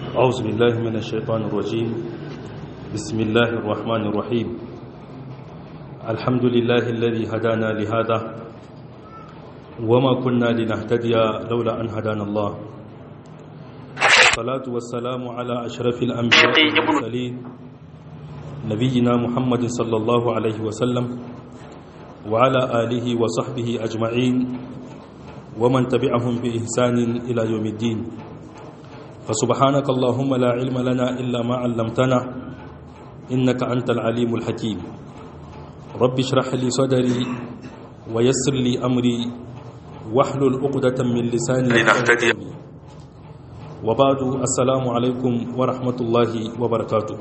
أعوذ بالله من الشيطان الرجيم بسم الله الرحمن الرحيم الحمد لله الذي هدانا لهذا وما كنا لنهتدي لولا أن هدانا الله الصلاة والسلام على أشرف الأنبياء والمرسلين نبينا محمد صلى الله عليه وسلم وعلى آله وصحبه أجمعين ومن تبعهم بإحسان إلى يوم الدين فسبحانك اللهم لا علم لنا إلا ما علمتنا إنك أنت العليم الحكيم رب اشرح لي صدري ويسر لي أمري واحلل عقدة من لساني لنهتدي وبعد السلام عليكم ورحمة الله وبركاته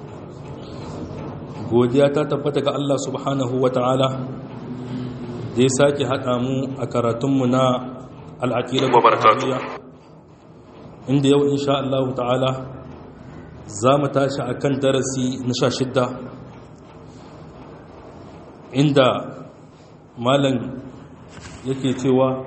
godiya ta tabbata ga Allah subhanahu wa ta'ala da ya sake haɗa mu a karatunmu na al'aƙirar Wa barakatuh. inda yau insha Allah ta'ala za mu tashi a kan darasi na sha shidda inda malam yake cewa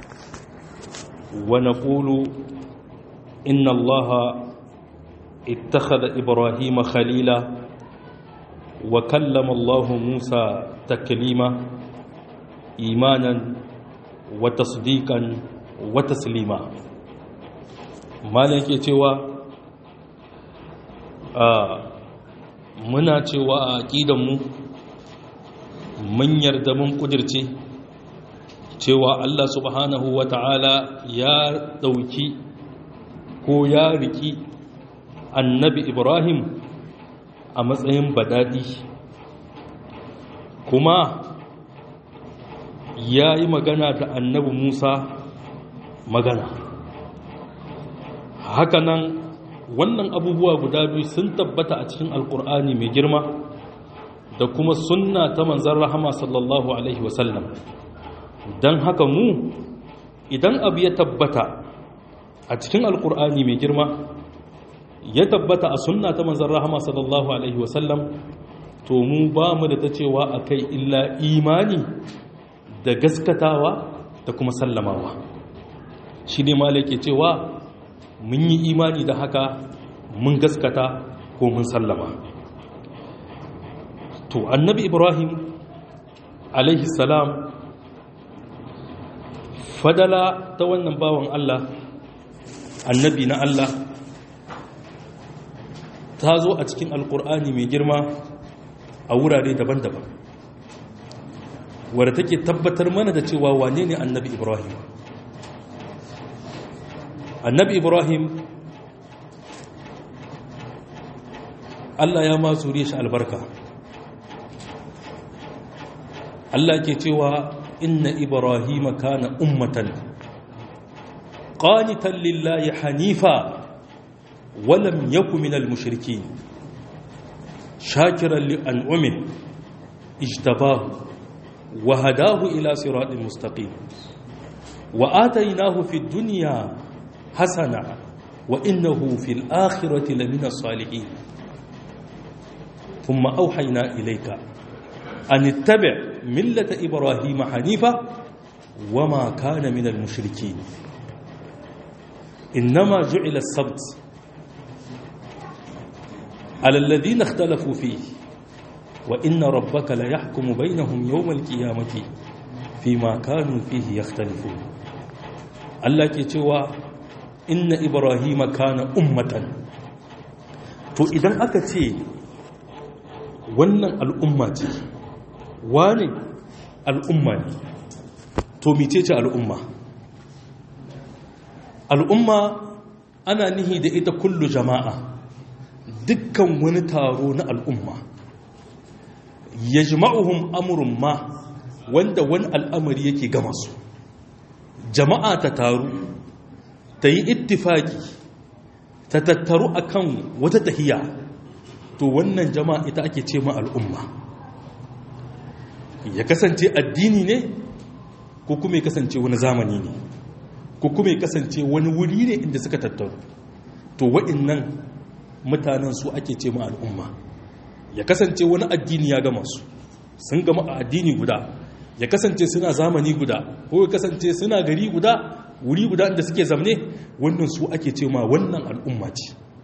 wa naqulu inna allaha ittakhadha ibrahima khalila wa kallama allahu musa taklima imanan wa tasdiqan wa taslima malam yake cewa a muna cewa a aƙidanmu mun yarda mun kudirce cewa Allah subhanahu wa ta'ala ya ɗauki ko ya riki annabi Ibrahim a matsayin badadi kuma ya yi magana da annabi Musa magana hakanan wannan abubuwa guda biyu sun tabbata a cikin alkur'ani mai girma da kuma sunna ta manzan rahama sallallahu alaihi wasallam don haka mu idan abu ya tabbata a cikin alkur'ani mai girma ya tabbata a sunna ta manzan rahama sallallahu alaihi wasallam to mu ba mu da ta cewa a kai illa imani da gaskatawa da kuma sallamawa shi ne ma ke cewa mun yi imani da haka mun gaskata ko mun sallama to annabi ibrahim alaihi salam fadala ta wannan bawan allah annabi na allah ta zo a cikin alkur'ani mai girma a wurare daban-daban wadda take tabbatar mana da cewa wane ne annabi ibrahim annabi ibrahim allah ya ma zuriya shi albarka allah ke cewa inna ibrahim kana ummatan qanitan lillahi hanifa walam yaku minal mushrikin shakiran li an'umin ijtabahu wa hadahu ila siratin mustaqim wa atainahu fid dunya hasana wa innahu fil akhirati lamina salihin thumma awhayna ilayka an ittabi' millata ibrahima hanifa wama kana minal mushrikeen innama ju'ila as-sabt ala alladhina ikhtalafu fihi wa inna rabbaka la yahkumu bainahum yawm al-qiyamati fima kanu fihi yakhtalifun Allah ke cewa inna ibrahima kana ummatan to idan aka ce wannan al'umma ce wane al'umma ne to mice ce al'umma al'umma ana nihi da ita kullu jama'a dukkan wani taro na al'umma ya jima'uhun amurin ma wanda wani al'amari yake gama su jama'a ta taru ta yi ittifaki ta tattaru akan wata tahiya to wannan jama'a ita ake ce ma al'umma ya kasance addini ne ko kuma ya kasance wani zamani ne ko kuma ya kasance wani wuri ne inda suka tattaru to wa'innan mutanen su ake ce ma al'umma ya kasance wani addini ya gama su sun gama a addini guda ya kasance suna zamani guda ko ya kasance suna gari guda wuri guda inda suke zamne wannan su ake ce ma wannan al'umma ce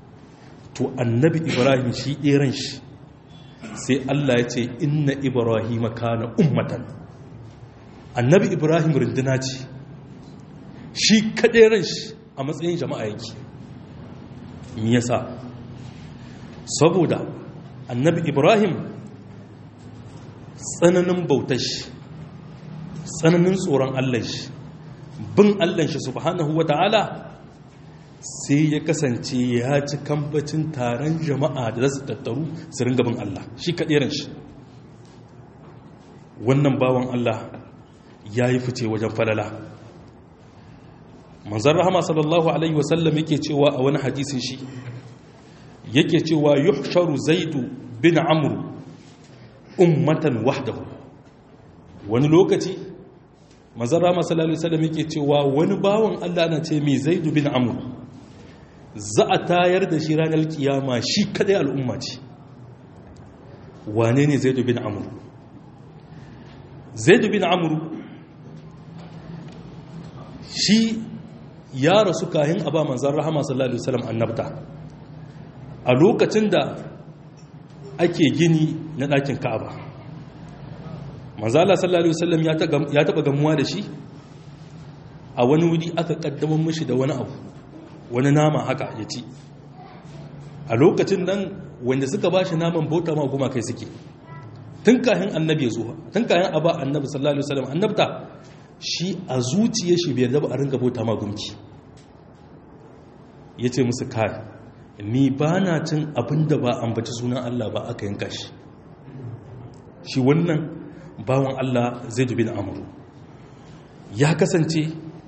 to annabi ibrahim shi ɗeran shi sai Allah ya ce inna ibrahim kana ummatan annabi ibrahim runduna ce shi kaɗai ran shi a matsayin jama'a yake me yasa saboda annabi ibrahim tsananin bautar shi tsananin tsoron allah shi bin allah shi subhanahu wa ta'ala sai ya kasance ya ci kambacin taron jama'a da za su tattaru su ringa bin allah shi kaɗeran shi wannan bawan allah ya yi fice wajen falala manzan rahama sallallahu alaihi wasallam yake cewa a wani hadisin shi yake cewa yuhsharu zaidu bin amru ummatan wahdahu wani lokaci manzan rahama sallallahu alaihi wasallam yake cewa wani bawan Allah na ce mai zaidu bin amru za a tayar da shi ranar kiyama shi kadai al'umma ce wane ne zaidu bin amru zaidu bin amru shi ya rasu kahin a ba manzan rahama sallallahu alaihi wasallam annabta a lokacin da ake gini na ɗakin ka'aba manzan Allah sallallahu alaihi wasallam ya taɓa gamuwa da shi a wani wuri aka ƙaddamar mashi da wani abu wani nama haka ya ci a lokacin nan wanda suka ba shi naman bauta ma goma kai suke tun kahin annabi ya zuwa tun kahin a ba annabi sallallahu alaihi wasallam annabta shi a zuciya shi bai zaba a ringa bauta ma gumki ya ce musu kai ni ba na cin abin da ba ambaci sunan Allah ba aka yanka shi shi wannan bawan Allah zai dubi na amuru ya kasance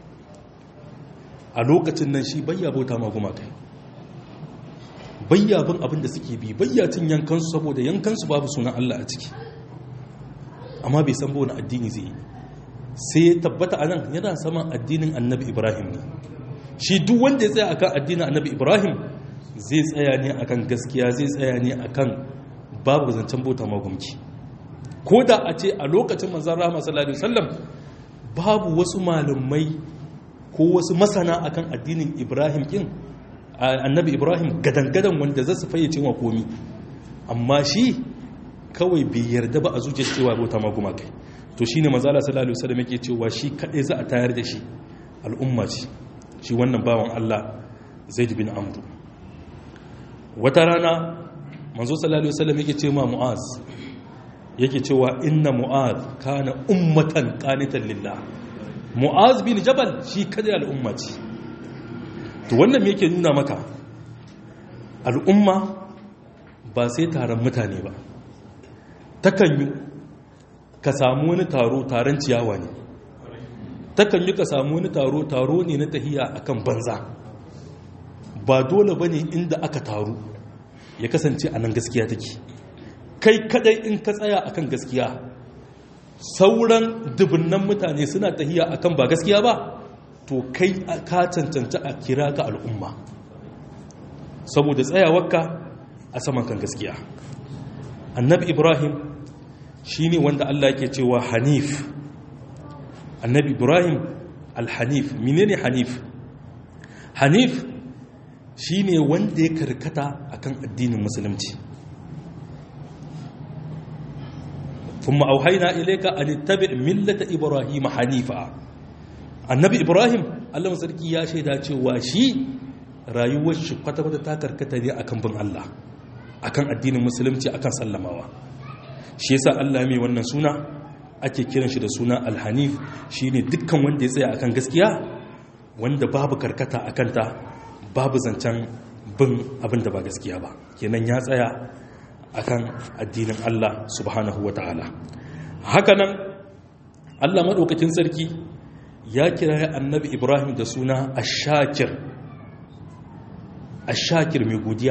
a lokacin nan shi bayya bauta ma gumakai bayya bin abin da suke bi bayya cin yankansu saboda yankansu babu sunan Allah a ciki amma bai san wani addini zai yi sai ya tabbata a nan yana saman addinin annabi ibrahim ne shi duk wanda ya tsaya akan addinin annabi ibrahim zai tsaya ne akan gaskiya zai tsaya ne akan babu zancen bauta magumki ko da a ce a lokacin manzan rama sallallahu alaihi wasallam babu wasu malamai ko wasu masana akan addinin ibrahim kin annabi ibrahim gadangadan wanda za su fayyace wa komi amma shi kawai bai yarda ba a zuciyar cewa bauta maguma kai to shi ne mazala sallallahu alaihi wasallam yake cewa shi kaɗai za a tayar da shi al'umma ce shi wannan bawan Allah zaid bin amru wata rana manzo sallallahu alaihi wasallam yake cewa mu'az yake cewa inna mu'az kana ummatan qanitan lillah mu'az bin jabal shi kaɗai al'umma ce to wannan me yake nuna maka al'umma ba sai taron mutane ba takan yi ka samu wani taro taron ciyawa ne takan yi ka samu wani taro taro ne na tahiya akan banza ba dole ba ne inda aka taru ya kasance a nan gaskiya take kai kadai in ka tsaya akan gaskiya sauran dubunnan mutane suna tahiya akan ba gaskiya ba to kai ka cancanta a kira ka al'umma saboda tsayawarka a saman kan gaskiya annabi ibrahim shi ne wanda Allah ke cewa hanif annabi ibrahim alhanif menene hanif hanif shi ne wanda ya karkata akan addinin musulunci kuma auhaina ilaika an tabi millata ibrahim hanifa annabi ibrahim Allah sarki ya shaida cewa shi rayuwar shi kwata-kwata ta karkata ne akan bin Allah akan addinin musulunci akan sallamawa shi yasa Allah mai wannan suna ake kiran shi da suna alhanif shine dukkan wanda ya tsaya akan gaskiya wanda babu karkata akan ta babu zancen bin abin da ba gaskiya ba kenan ya tsaya akan addinin Allah subhanahu wataala hakanan Allah madaukakin sarki ya kira annabi Ibrahim da suna ash-shakir ash-shakir mai godiya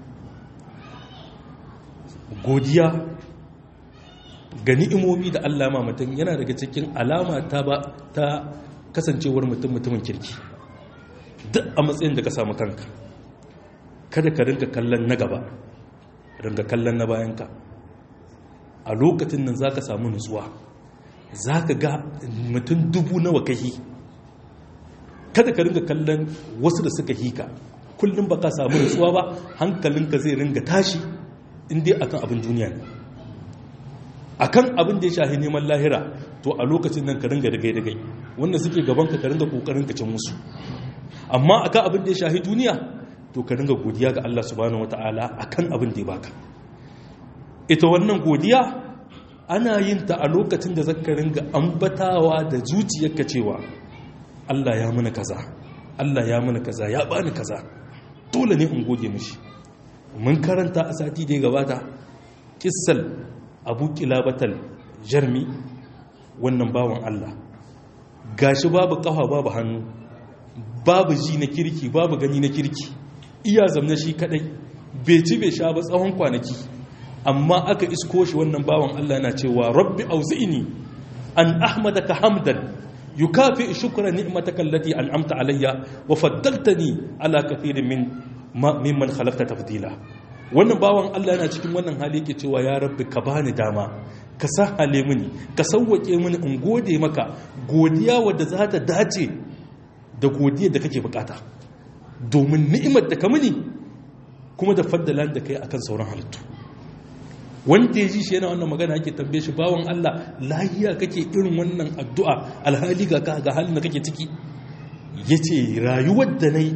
godiya ga ni'imomi da Allah ma mutum yana daga cikin alama ta ba ta kasancewar mutum mutumin kirki duk a matsayin da ka samu kanka kada ka rinka kallon na gaba rinka kallon na bayanka a lokacin nan za ka samu nutsuwa za ka ga mutum dubu nawa kahi kada ka rinka kallon wasu da suka hika kullum baka samu nutsuwa ba hankalinka zai ringa tashi inda akan abin duniya ne akan abin da ya shahi neman lahira to a lokacin nan ka ringa da gai wanda suke gaban ka ka ringa kokarin ka cin musu amma akan abin da ya shahi duniya to ka ringa godiya ga Allah subhanahu wataala akan abin da ya baka ita wannan godiya ana yin ta a lokacin da zaka ringa ambatawa da zuciyarka cewa Allah ya mana kaza Allah ya mana kaza ya bani kaza dole ne in gode mishi mun karanta a sati da ya gabata kissal abu kilabatal jarmi wannan bawan Allah gashi babu kafa babu hannu babu ji na kirki babu gani na kirki iya zamna shi kadai bai ci bai sha ba tsawon kwanaki amma aka isko shi wannan bawan Allah na cewa rabbi auzi'ni an ahmadaka hamdan yukafi shukra ni'mataka allati an'amta alayya wa faddaltani ala kathirin min mimman khalaqta tafdila wannan bawan Allah yana cikin wannan hali yake cewa ya rabbi ka bani dama ka sahale mini ka sauwake mini in gode maka godiya wadda za ta dace da godiyar da kake bukata domin ni'imar da ka mini kuma da faddalan da kai akan sauran halittu wanda ya ji shi yana wannan magana ake tambaye shi bawan Allah lahiya kake irin wannan addu'a alhali ga ga halin da kake ciki yace rayuwar da nayi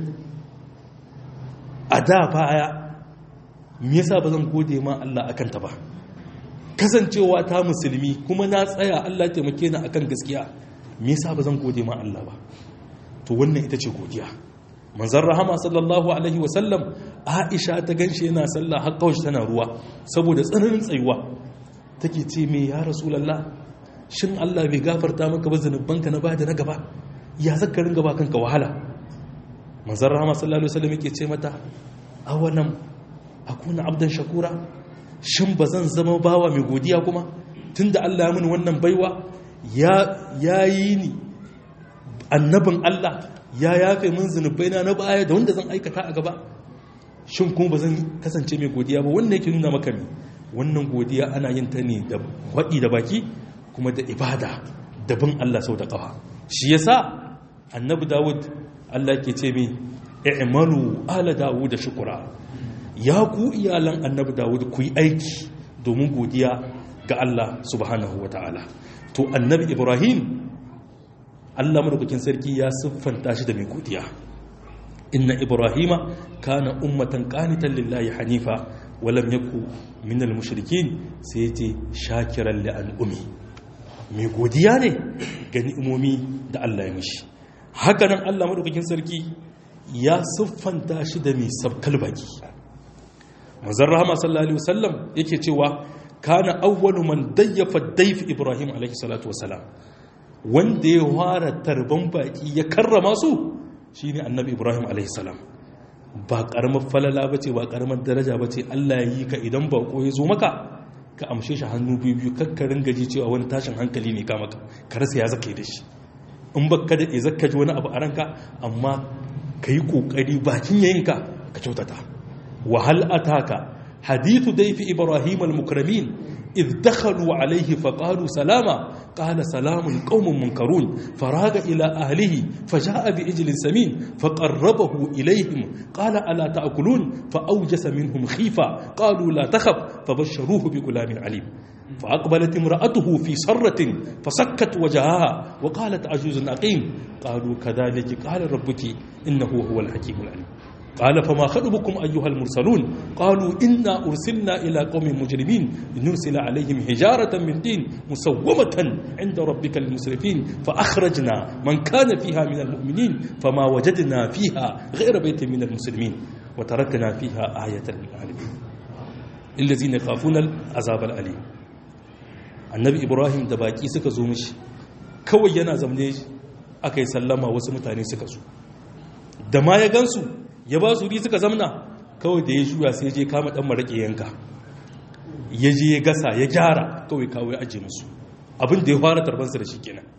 a da baya me yasa ba zan gode ma Allah akan ta ba kasancewa ta musulmi kuma na tsaya Allah taimake ni akan gaskiya me yasa ba zan gode ma Allah ba to wannan ita ce godiya manzon rahama sallallahu alaihi wasallam Aisha ta ganshi yana sallah har kawai tana ruwa saboda tsananin tsayuwa take ce me ya rasulullah shin Allah bai gafarta maka ba zanubanka na bada na gaba ya zaka ringa ba kanka wahala manzon rahama sallallahu alaihi wasallam yake ce mata awalam akuna abdan shakura shin ba zan zama bawa mai godiya kuma tunda Allah ya mini wannan baiwa ya yi ni annabin Allah ya yafe min zunubaina na baya da wanda zan aikata a gaba shin kuma ba zan kasance mai godiya ba wannan yake nuna maka ne wannan godiya ana yin ta ne da waɗi da baki kuma da ibada da bin Allah sau da ƙafa shi yasa annabi Dawud Allah ke ce mai i'malu ala Dawud da shukura ya ku iyalan annabi dawud ku yi aiki domin godiya ga Allah subhanahu wa ta'ala to annabi ibrahim Allah madaukakin sarki ya siffanta shi da mai godiya inna ibrahima kana ummatan qanitan lillahi hanifa wa lam yaku min al-mushrikin sai yace shakiran li al-umi mai godiya ne ga ni'imomi da Allah ya mishi haka nan Allah madaukakin sarki ya siffanta shi da mai sabkal baki manzon rahama sallallahu alaihi wasallam yake cewa kana awwalu man dayyafa dayf ibrahim alaihi salatu wasalam wanda ya fara tarban baki ya karrama su shine annabi ibrahim alaihi salam ba karamar falala bace ba karamar daraja bace Allah ya yi ka idan bako ya zo maka ka amshe shi hannu biyu biyu kakkarin gaji cewa wani tashin hankali ne ka maka ka rasa ya zaka yi da shi in baka da ya zaka ji wani abu a ranka amma ka yi kokari bakin yayinka ka kyautata وهل أتاك حديث ضيف إبراهيم المكرمين إذ دخلوا عليه فقالوا سلاما قال سلام قوم منكرون فراغ إلى أهله فجاء بإجل سمين فقربه إليهم قال ألا تأكلون فأوجس منهم خيفة قالوا لا تخف فبشروه بغلام عليم فأقبلت امرأته في صرة فسكت وجهها وقالت عجوز أقيم قالوا كذلك قال ربك إنه هو الحكيم العليم قال فما خطبكم أيها المرسلون قالوا إنا أرسلنا إلى قوم مجرمين لنرسل عليهم حجارة من دين مسومة عند ربك المسرفين فأخرجنا من كان فيها من المؤمنين فما وجدنا فيها غير بيت من المسلمين وتركنا فيها آية للعالمين الذين يخافون العذاب الأليم النبي إبراهيم دباكي سكزو مش kawai yana zamne aka yi sallama wasu mutane suka zo da ma ya gansu ya ba su ri suka zamna kawai da ya shuya sai je kama dan maraƙe yanka ya je ya gasa ya gyara kawai kawai aje musu abin da ya fara tarbansa da shi kenan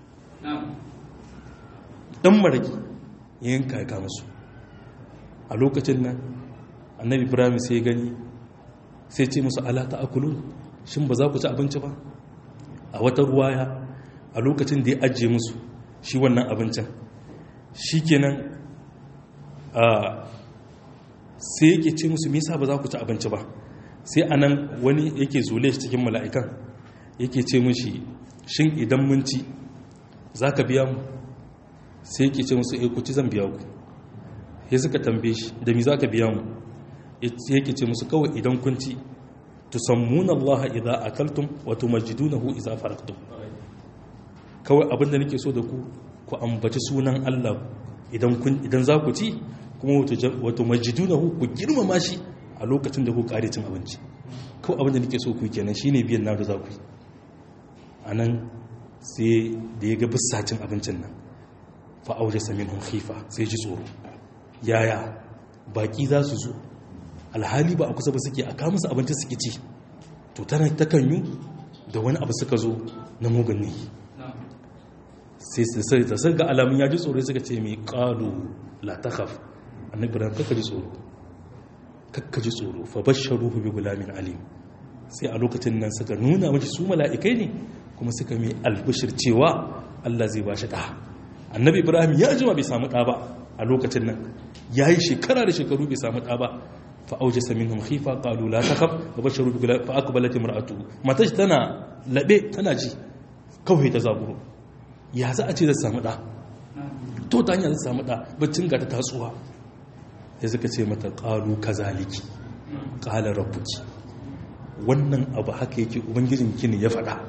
dan maraƙi ya yanka ya kama su a lokacin nan annabi ibrahim sai ya gani sai ce musu ala ta akulun shin ba za ku ci abinci ba a wata ruwaya a lokacin da ya ajiye musu shi wannan abincin shi kenan sai yake ce musu me yasa ba za ku ci abinci ba sai anan wani yake zule shi cikin mala'ikan yake ce mushi shin idan mun ci za ka biya mu sai yake ce musu eh ku ci zan biya ku ya suka tambaye shi da mi za ka biya mu yake ce musu kawai idan kun ci tusammuna Allah idza akaltum wa tumajjidunahu idza faraktum kawai abinda nake so da ku ku ambaci sunan Allah idan kun idan za ku ci kuma wa tumajjidunahu ku girmama shi a lokacin da ku kare cin abinci kawai abinda nake so ku kenan shine biyan na da za ku yi anan sai da ya ga bissacin abincin nan fa aure samin khifa sai ji tsoro yaya baki za su zo alhali ba a kusa ba suke a kawo musu abinci suke ci to tana ta kanyu da wani abu suka zo na mugun ne sai sai da sun ga alamun ya ji tsoro suka ce mai kalu la takhaf annabi ran kaka ji tsoro kaka ji tsoro fa basharuhu bi gulamin alim sai a lokacin nan suka nuna mashi su mala'ikai ne kuma suka mai albishir cewa Allah zai ba shi ɗa annabi ibrahim ya jima bai samu ɗa ba a lokacin nan ya yi shekara da shekaru bai samu ɗa ba fa'auje samin hun khifa ƙalu la ta kaf ga basharu fa aka balati mar'atu mata shi tana laɓe tana ji kawai ta zaburo ya za a ce zai samu ɗa to ta hanyar zai samu ɗa baccin ga ta tatsuwa ya suka ce mata ƙalu kazaliki ƙalar rabbuki wannan abu haka yake ubangijinki ne ya faɗa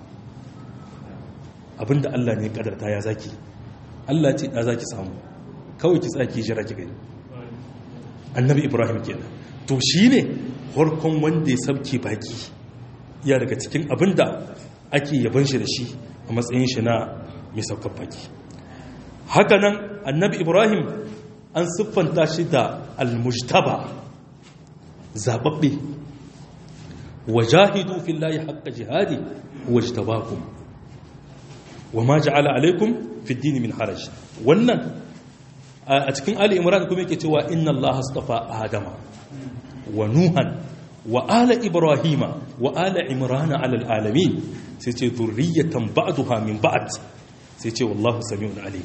abinda Allah ne kadarta ya zaki Allah ce da zaki samu kawai ki tsaki jira ki gani annabi ibrahim kenan to shine farkon wanda ya sabke baki ya daga cikin abinda ake yaban shi da shi a matsayin shi na mai saukar baki hakanan annabi ibrahim an siffanta shi da almujtaba zababbe wajahidu fillahi haqqa jihadi wajtabakum wama ja'ala alaikum fi ad min haraj wannan a cikin ali imran kuma yake cewa inna allaha astafa adama wa nuhan wa ala ibrahima wa ala imrana ala alamin sai ce zurriyatan ba'daha min ba'd sai ce wallahu samiun alim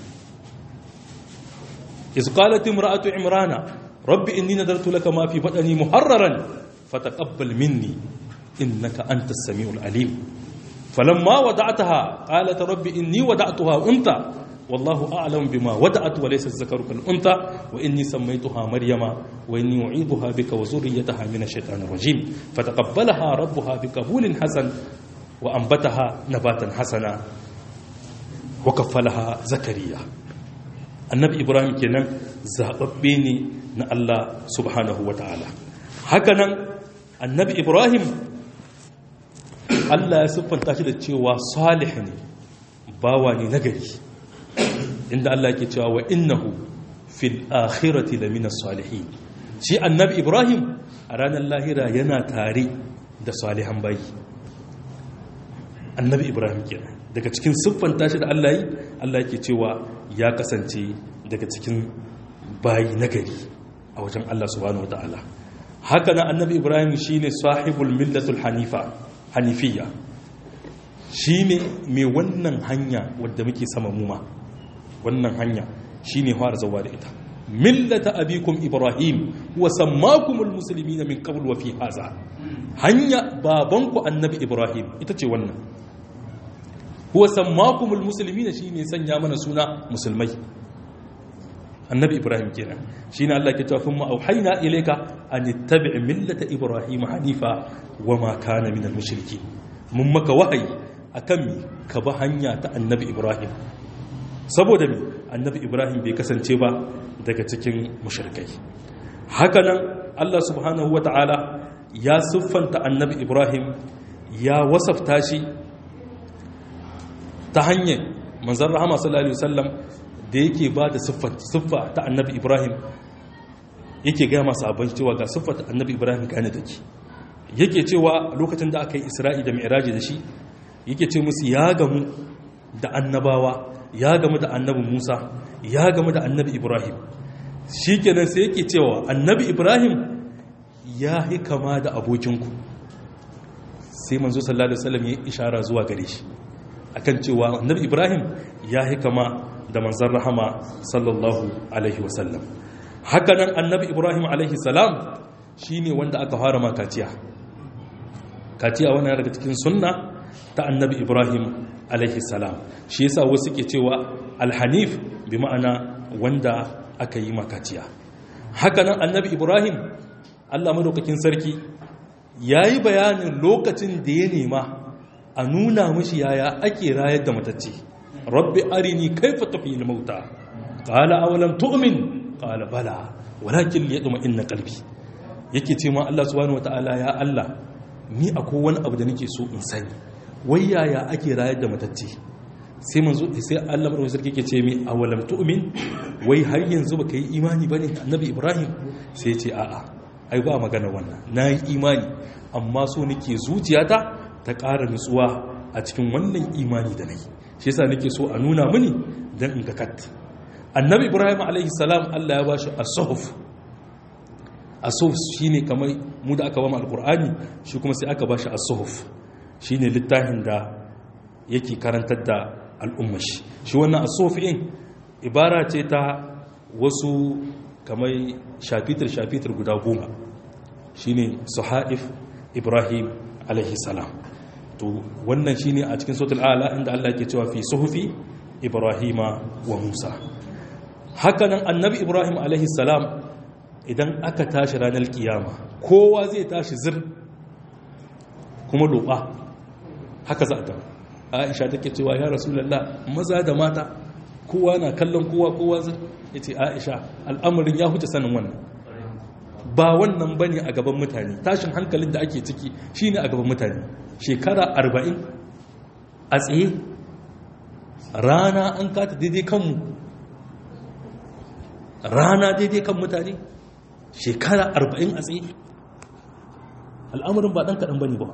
iz qalat imra'atu imrana rabbi inni nadartu laka ma fi badani muharraran fataqabbal minni innaka antas samiul alim فلما وضعتها قالت ربي إني وضعتها أنثى والله أعلم بما وضعت وليس الذكر كالأنثى وإني سميتها مريم وإني أعيذها بك وذريتها من الشيطان الرجيم فتقبلها ربها بقبول حسن وأنبتها نباتا حسنا وكفلها زكريا النبي إبراهيم كان زاببيني نا الله سبحانه وتعالى هكذا النبي إبراهيم Allah ya siffanta shi da cewa salih ne bawa ne nagari inda Allah ke cewa wa innahu fil akhirati lamina salihin shi annabi Ibrahim a ranar lahira yana tare da salihan bayi annabi Ibrahim kenan daga cikin siffanta shi da Allah yi Allah ke cewa ya kasance daga cikin bayi nagari a wajen Allah subhanahu wataala haka na annabi Ibrahim shine sahibul millatul hanifa hanifiya shi ne mai wannan hanya wadda muke sama muma wannan hanya shi ne fara zauwa da ita millata abikum ibrahim wa sammakumul muslimina min qabl wa fi haza hanya babanku annabi ibrahim ita ce wannan huwa sammakumul muslimina shine sanya mana suna musulmai annabi ibrahim kenan shine Allah ke cewa kuma auhayna ilayka an ittabi' millata ibrahim hanifa wama kana minal mushriki mun maka wahayi akan mi ka ba hanya ta annabi ibrahim saboda mi annabi ibrahim bai kasance ba daga cikin mushrikai hakanan Allah subhanahu wata'ala ya siffanta annabi ibrahim ya wasafta shi ta hanyar manzon rahama sallallahu alaihi wasallam da yake ba da siffa ta annabi ibrahim yake gaya masu abin cewa ga siffa ta annabi ibrahim gane da ke yake cewa lokacin da aka yi isra'i da mi'raji da shi yake ce musu ya gamu da annabawa ya gamu da annabi musa ya gamu da annabi ibrahim shi kenan sai yake cewa annabi ibrahim ya yi kama da abokinku sai manzo sallallahu alaihi wasallam ya ishara zuwa gare shi akan cewa annabi ibrahim ya yi kama da manzan rahama sallallahu alaihi wasallam hakanan annabi ibrahim alaihi salam shine wanda aka fara ma kaciya kaciya wannan daga cikin sunna ta annabi ibrahim alaihi salam shi yasa wasu ke cewa alhanif bi ma'ana wanda aka yi makaciya hakanan annabi ibrahim allah madaukakin sarki ya yi bayanin lokacin da ya nema a nuna mashi yaya ake rayar da matacce rabbi arini kaifa tafi mauta qala awalam tu'min qala bala walakin liyadma inna qalbi yake ce ma Allah subhanahu wataala ya Allah ni akwai wani abu da nake so in sani wai yaya ake rayar da matacce sai manzo sai Allah madaukakin sarki yake ce mi awalam tu'min wai har yanzu baka yi imani bane annabi Ibrahim sai ya ce a'a ai ba magana wannan nayi imani amma so nake zuciyata ta ƙara nutsuwa a cikin wannan imani da nayi shi yasa nake so a nuna mini dan in ka kat annabi Ibrahim alaihi salam Allah ya bashi as-suhuf as-suhuf shine kamar mu da aka ba mu alqur'ani shi kuma sai aka bashi as-suhuf shine littafin da yake karantar da al'ummar shi shi wannan as-suhufin ibara ce ta wasu kamar shafitar-shafitar guda goma shine suhaif ibrahim alaihi salam to wannan shine a cikin sautul ala inda Allah yake cewa fi suhufi ibrahima wa musa hakanan annabi ibrahim alaihi salam idan aka tashi ranar kiyama kowa zai tashi zir kuma loba haka za a ta aisha take cewa ya rasulullah maza da mata kowa na kallon kowa kowa zir ya ce aisha al'amarin ya huce sanin wannan ba wannan ba ne a gaban mutane tashin hankalin da ake ciki shi ne a gaban mutane shekara arba'in a tsaye rana an kata daidai kanmu rana daidai kan mutane shekara arba'in a tsaye al'amarin ba ɗan kaɗan ba ne ba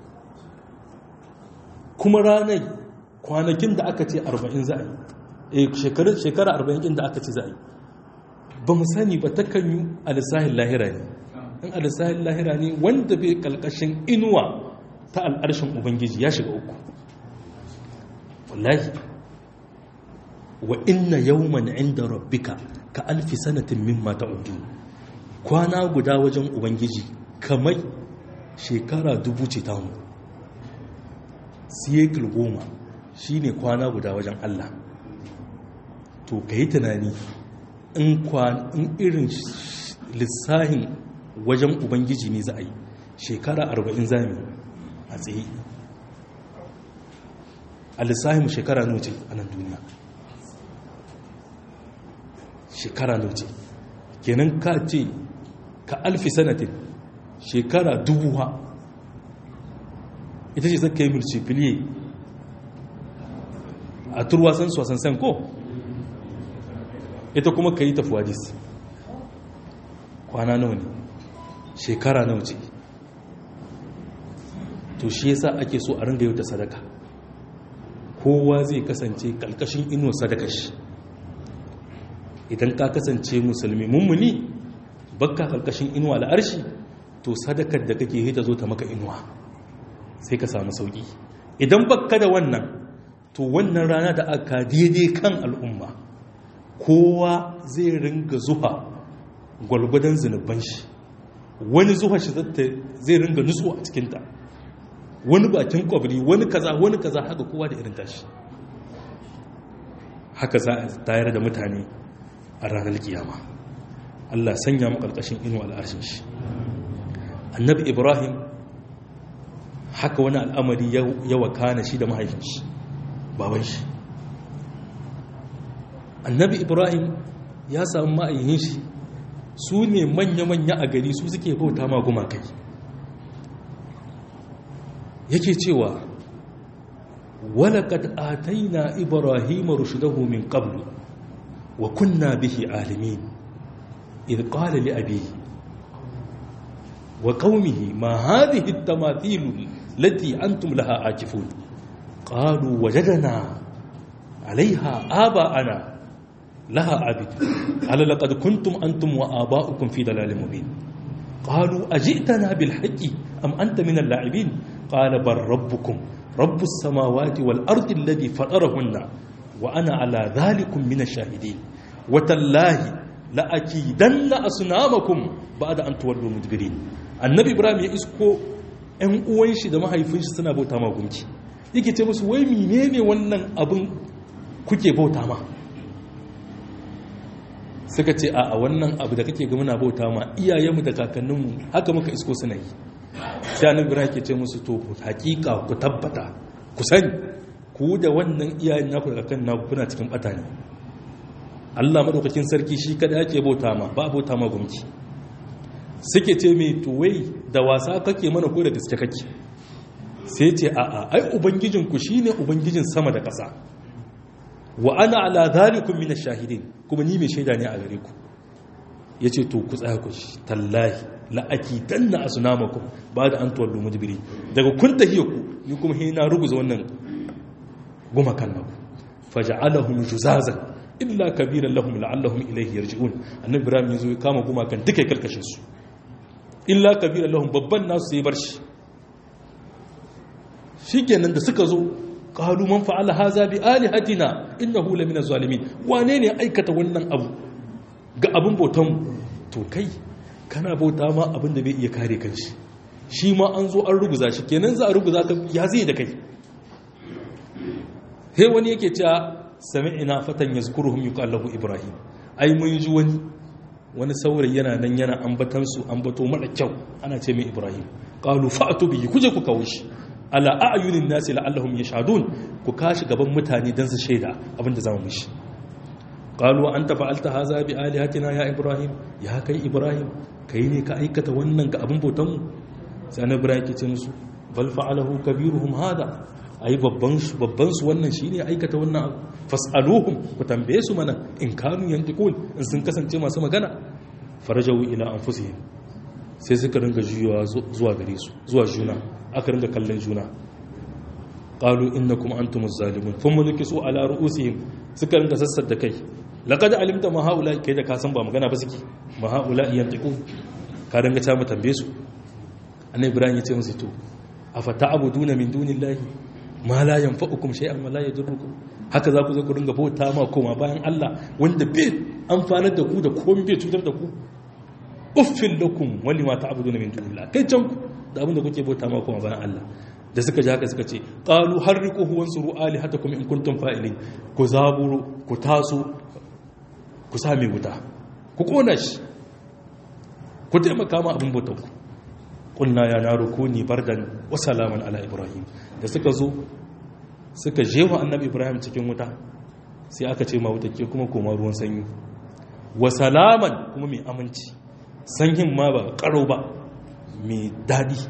kuma ranar kwanakin da aka ce arba'in za a yi shekara arba'in ɗin da aka ce za a yi ba mu sani ba ta kan yi alisahin lahira ne in alisahin lahira ne wanda bai kalkashin inuwa ta al'arshin ubangiji ya shiga uku wallahi wa inna yawman inda rabbika ka alfi sanatin mimma ta'uddu kwana guda wajen ubangiji kamar shekara dubu ce ta mu siyekul goma shine kwana guda wajen Allah to ka yi tunani in irin lissahin wajen ubangiji ne za a yi shekara arba'in zami a tsaye a lissahin shekara noce a nan duniya shekara noce kenan ka ce ka alfi sanatin shekara dubuwa ita ce zaka yi mulcifiliye a turwasan sosan ko ita kuma ka yi tafuwadis kwana nawa ne shekara nawa ce to shi yasa ake so a ringa yau da sadaka kowa zai kasance kalkashin ino sadaka shi idan ka kasance musulmi mummuni bakka kalkashin inuwa al'arshi to sadakar da kake hita zo ta maka inuwa sai ka samu sauki idan bakka da wannan to wannan rana da aka daidai kan al'umma kowa zai ringa zuha gwalgwadon zunuban shi wani zuha shi zai ringa nutsu a cikinta wani bakin kwabri wani kaza wani kaza haka kowa da irin tashi haka za a tayar da mutane a ranar kiyama Allah sanya mu karkashin inu al'arshin shi annabi ibrahim haka wani al'amari ya wakana shi da mahaifin shi baban shi annabi ibrahim ya samu ma'ayyin shi su ne manya-manya a gari su suke bauta ma gumakai yake cewa walaƙad ataina ibrahim rushdahu min qablu wa kunna bihi alimin idh qala li abihi wa qaumihi ma hadhihi at-tamathil lati antum laha akifun qalu wajadna 'alayha aba'ana لها عبد قال لقد كنتم أنتم وآباؤكم في ضلال مبين قالوا أجئتنا بالحق أم أنت من اللاعبين قال بل ربكم رب السماوات والأرض الذي فطرهن وأنا على ذلك من الشاهدين وتالله la'akidanna asnamakum ba'da an tuwallu mudbirin annabi ibrahim ya isko ƴan uwan shi da mahaifin shi suna bauta ma gunki yake ce musu wai menene wannan abin kuke bauta ma suka ce a wannan abu da kake ga muna bauta ma iyayenmu da kakanninmu haka muka isko suna yi sai annabi ibrahim ke ce musu to hakika ku tabbata ku sani ku da wannan iyayen naku da kakan naku kuna cikin bata ne Allah madaukakin sarki shi kada yake bauta ma ba bauta ma gumki suke ce mai to wai da wasa kake mana ko da gaske kake sai ce a a ai ubangijin ku shine ubangijin sama da ƙasa wa ana ala zalikum min ash-shahidin kuma ni mai shaida ne a gare ku yace to ku tsaya ku tallahi la'akidanna asnamakum ba da an tuwallu mudbiri daga kun tahiya ku ni kuma he na ruguza wannan gumakan naku faj'alahum juzazan illa kabiran lahum la'allahum ilayhi yarji'un annabi ibrahim yazo ya kama gumakan duka kalkashin su illa kabiran lahum babban nasu sai bar shi shikenan da suka zo qalu man fa'ala hadha bi alihatina innahu lamina zalimin wane ne aikata wannan abu ga abin bautan to kai kana bauta ma abin da bai iya kare kanshi shi ma an zo an ruguza shi kenan za a ruguza ka ya zai da kai he wani yake cewa sami'ina fatan yazkuruhum yuqallahu ibrahim ai mun ji wani wani saurayi yana nan yana ambatan su ambato mara kyau ana ce mai ibrahim qalu fa'tu bihi kuje ku kawo shi ala a'yunin nasi la'allahum yashhadun ku kashi gaban mutane dan su shaida abinda zamu mishi qalu anta fa'alta hadha bi alihatina ya ibrahim ya kai ibrahim kai ne ka aikata wannan ga abin bautan mu sai annabi ibrahim ke ce musu bal fa'alahu kabiruhum hada ai babban su babban su wannan shine aikata wannan abu fas'aluhum ku tambaye su mana in kanu yantiqun in sun kasance masu magana farajawu ila anfusihim sai suka ringa juyawa zuwa gare su zuwa juna aka ringa kallon juna qalu innakum antumuz zalimun thumma nukisu ala ru'usihim suka ringa sassar da kai laqad alimta ma haula kai da ka san ba magana ba suke ma haula yantiqun ka ringa ta mu tambaye su annabi ibrahim ya ce musu to afata abuduna min dunillahi ma la yanfa'ukum shay'an wa la yadurrukum haka za ku zo ku ringa bauta ma koma bayan Allah wanda bai amfanar da ku da komai bai cutar da ku uffin lakum wali ma ta'buduna min dunillah kai can ku da abinda kuke bauta ma koma bayan Allah da suka ji haka suka ce qalu harriquhu wansuru alihatakum in kuntum fa'ilin ku zaburu ku taso ku same wuta ku kona shi ku taimaka ma abin bautar ku qulna ya naru kuni bardan wa salaman ala ibrahim da suka zo suka jewa annabi ibrahim cikin wuta sai aka ce ma wuta ke kuma koma ruwan sanyi wa salaman kuma mai aminci sanyin ma ba karo ba mai daɗi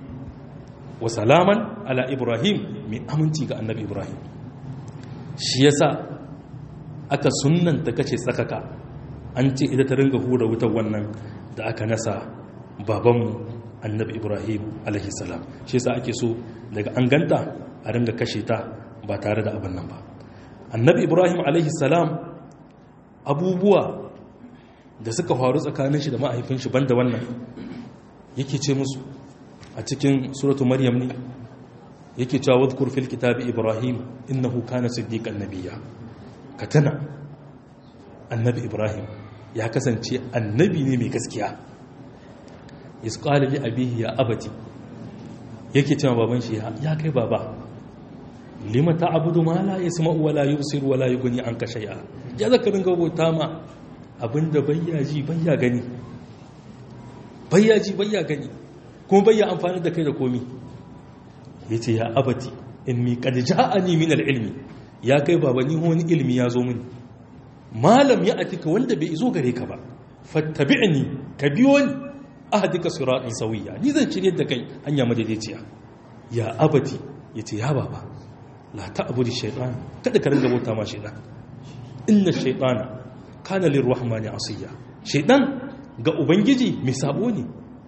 wa salaman ala ibrahim mai aminci ga annabi ibrahim shi yasa aka sunanta kace tsakaka an ce ita ta ringa hura wutar wannan da aka nasa babanmu annabi ibrahim alaihissalam shi yasa ake so daga an ganta a ringa kashe ta ba tare da abin nan ba annabi ibrahim alaihissalam abubuwa da suka faru tsakanin shi da ma'aifin shi banda wannan yake ce musu a cikin suratu maryam ne yake cewa wadhkur fil kitabi ibrahim innahu kana siddiqan nabiyya ka tana annabi ibrahim ya kasance annabi ne mai gaskiya isqala li abihi ya abati yake cewa baban shi ya kai baba lima ta'budu ma la yasma'u wa la yubsiru wa la yughni anka shay'a ya zaka dinga bauta ma abinda bayya ji bayya gani bayya ji bayya gani kuma bayya amfani da kai da komi yace ya abati inni qad ja'ani min al-ilmi ya kai baba ni wani ilmi ya zo mini malam ya atika wanda bai izo gare ka ba fattabi'ni ka biyo ni ahdika siratan sawiya ni zan cire da kai hanya madaidaiciya ya abati yace ya baba la ta'budu shaytan kada ka ringa bauta ma shaytan inna shaytana kana lirrahmani asiya shaytan ga ubangiji mai sabo ne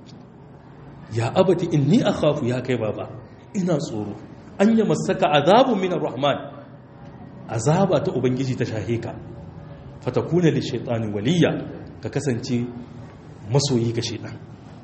ya abati inni akhafu ya kai baba ina tsoro an yi masaka azabun min arrahman azaba ta ubangiji ta shahe ka fatakuna li shaytani waliya ka kasance masoyi ga shaytan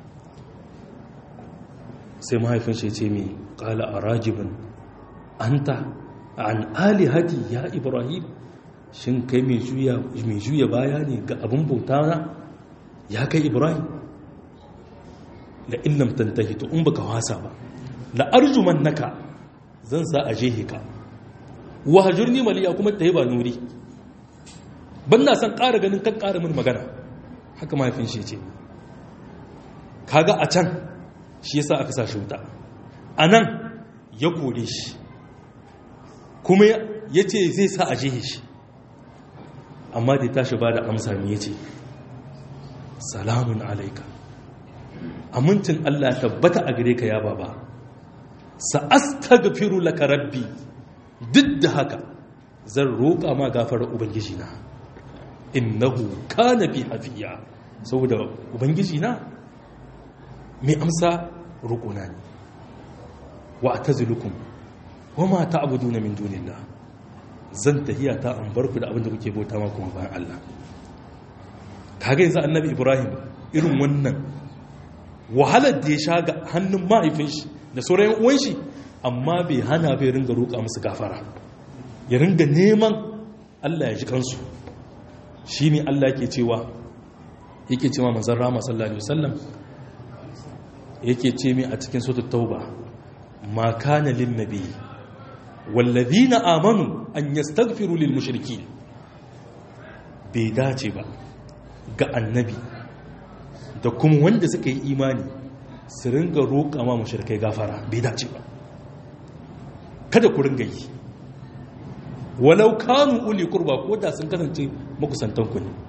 sai mahaifin shi ce mai qala arajibun anta an alihati ya ibrahim shin kai mai juya baya ne ga abin bauta na ya kai ibrahim la illam tantahi to in baka wasa ba la arjuman naka zan sa a jehe ka wa hajurni maliya kuma ta yi ba nuri ban na san ƙara ganin kan ƙara min magana haka mahaifin shi ce kaga a can shi yasa aka sa shi wuta a nan ya kore shi kuma ya ce zai sa a jehe shi amma da tashi ba da amsa ne ya ce salamun alaika amincin Allah tabbata a gare ka ya baba sa'astaghfiru laka rabbi duk da haka zan roƙa ma gafarar ubangiji na innahu kana bi hafiya saboda ubangiji na mai amsa roƙona ne wa atazilukum wa ma ta'buduna min dunillah zan tahiya ta an barku da abin da kuke bauta ma kuma bayan Allah kaga yanzu annabi Ibrahim irin wannan wahalar da ya sha ga hannun mahaifin shi da sauran uwan shi amma bai hana bai ringa roƙa musu gafara ya ringa neman Allah ya ji kansu shine Allah yake cewa yake cewa manzon Rama sallallahu alaihi wasallam yake ce mi a cikin suratul tauba ma kana lin nabi wallazina amanu an yastaghfiru lil mushrikeen bai dace ba ga annabi da kuma wanda suka yi imani su ringa roƙa ma mushrikai gafara bai dace ba kada ku ringa yi walau kanu uli kurba ko da sun kasance makusantan ku ne